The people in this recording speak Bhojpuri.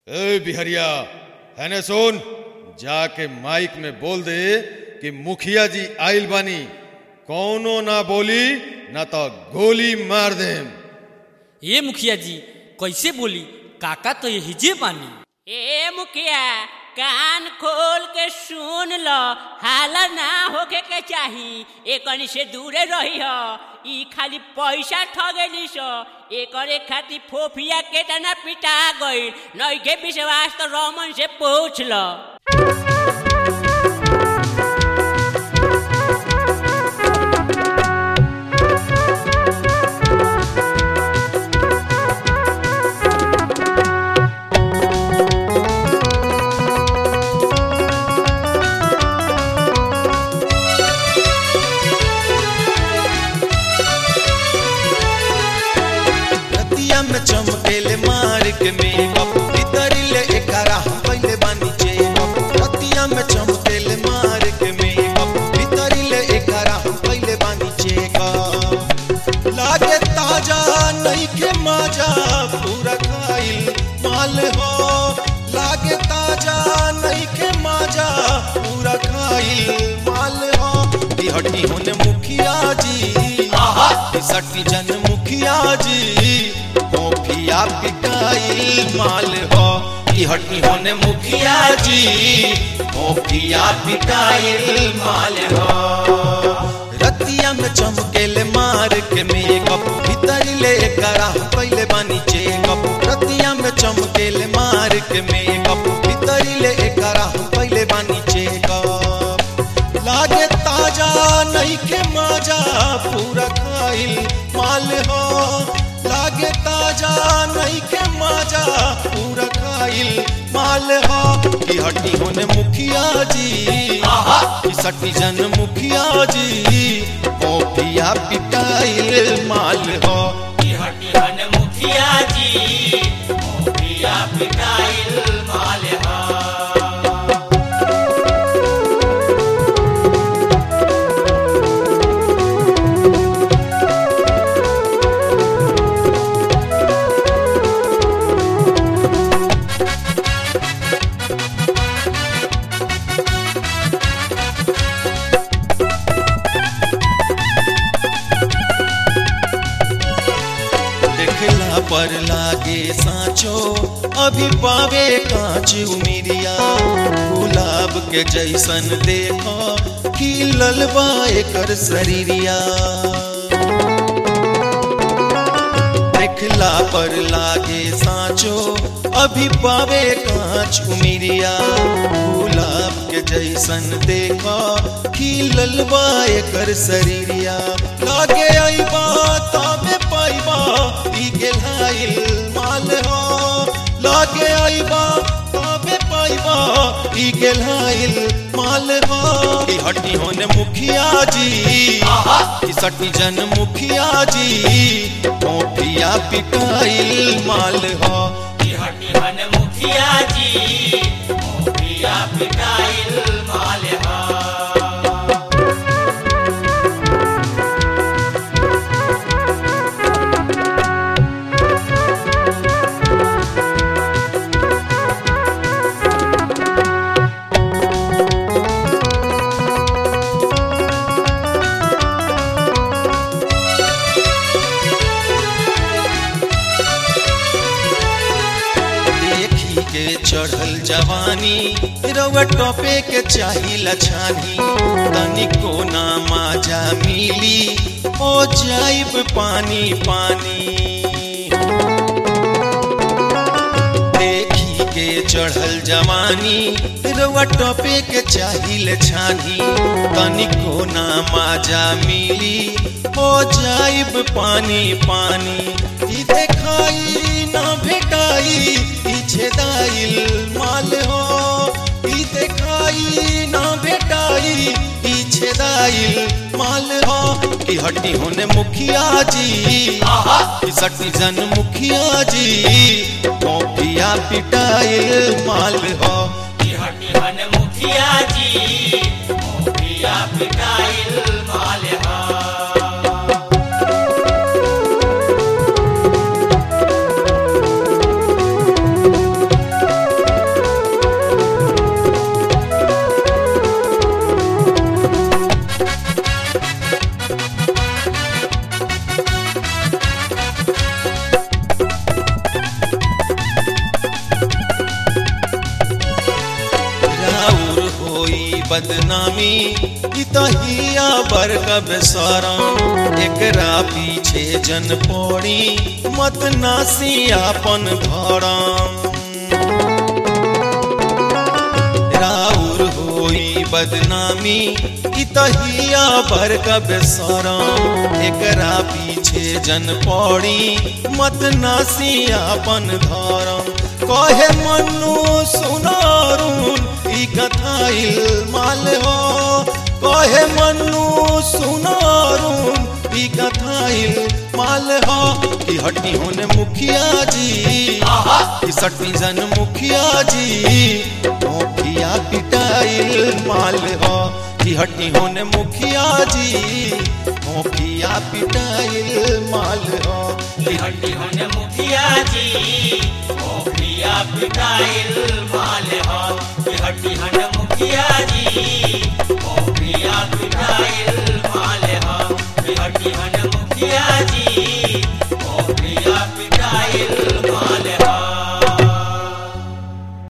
ए बिहरिया है ने सुन जाके माइक में बोल दे कि मुखिया जी आइल बानी कौनो ना बोली ना तो गोली मार देम ए मुखिया जी कैसे बोली काका तो यही जे बानी ए मुखिया कान खोल के सुन लो हाला ना होके के चाही एकनी से दूरे रही हो ई खाली पैसा ठगेली सो एकरे खातिर फोफिया के तना पिटा गई नई के विश्वास तो रमन से पूछ लो रतिया में चमकेले मार्ग में कप भीतरिले एकरा हम पहले बानी जे कप रतिया में चमकेले मार्ग में कप भीतरिले एकरा हम पहले बानी जे कप लागे ताजा नहीं के माजा पूरा खाइल माल हो लागे ताजा नहीं के माजा पूरा खाइल माल हो ई हटी होने मुखिया जी आहा ई सटी जन मुखिया जी मोफिया पिटाइल माल हो ई हटी होने मुखिया जी मोफिया पिटाइल माल हो रतिया में चमकेले मार के मेकअप भीतर ले करा पहले बानी चेकअप रतिया में चमकेले मार के मेकअप भीतर ले करा पहले बानी चेकअप लागे ताजा नहीं के माजा पूरा खाइल माल हो लागे ताजा नहीं के माजा पूरा खाइल माल हो की हटी होने मुखिया जी आहा की सटी जन मुखिया जी मोफिया पिटाइल माल हो ई हटी हन मुखिया जी मोफिया पिटाइल माल हा देखला पर लागे साँचो अभी पावे कांच उमिरिया गुलाब के जैसन देखो खिलल बा एकर शरीरिया देखला पर लागे साँचो अभी पावे कांच उमिरिया गुलाब के जैसन देखो खिलल बा एकर शरीरिया लागे आईबा तामे पाइबा ई गेलाइल माल हो लागे आईबा तामे पाइबा ई गेलाइल माल हो ई हटी होने मुखिया जी आहा ई सटी जन मुखिया जी मोफिया पिटाइल माल हो ई हटी हन मुखिया जी मोफिया पिटाइल माल हा देखी के चढ़ल जवानी रउआ टोपे के चाहिला छानी तनिको ना माजा मिली ओ जाइब पानी पानी देखी के चढ़ल जवानी रउआ टोपे के चाहिल छानी तनिको ना माजा मिली हो जाइब पानी पानी ई देखाई ना भेटाई ई छेदाइल माल हो ई देखाई ना भेटाई ई छेदाइल माल हो की हटी होने मुखिया जी आहा की सटी जन मुखिया जी मोफिया पिटाइल माल हो ई हटी हन मुखिया जी मोफिया पिटाइल माल हा देखी बदनामी ई तहिया बरका बेसरम एकरा पीछे जन पड़ी मत नासी आपन भरम राउर होई बदनामी ई तहिया बरका बेसरम एकरा पीछे जन पड़ी मत नासी आपन धरम कहे मनु सुनारून ई कथाइल माल हो कहे मनु सुनारून ई कथाइल माल हो कि हटी होने मुखिया जी कि सटी जन मुखिया जी मुखिया पिटाइल माल हो कि हटी होने मुखिया जी मुखिया पिटाइल माल हो कि हड्डी होने मुखिया जी मुखिया पिटाइल माल हो कि हड्डी होने मुखिया जी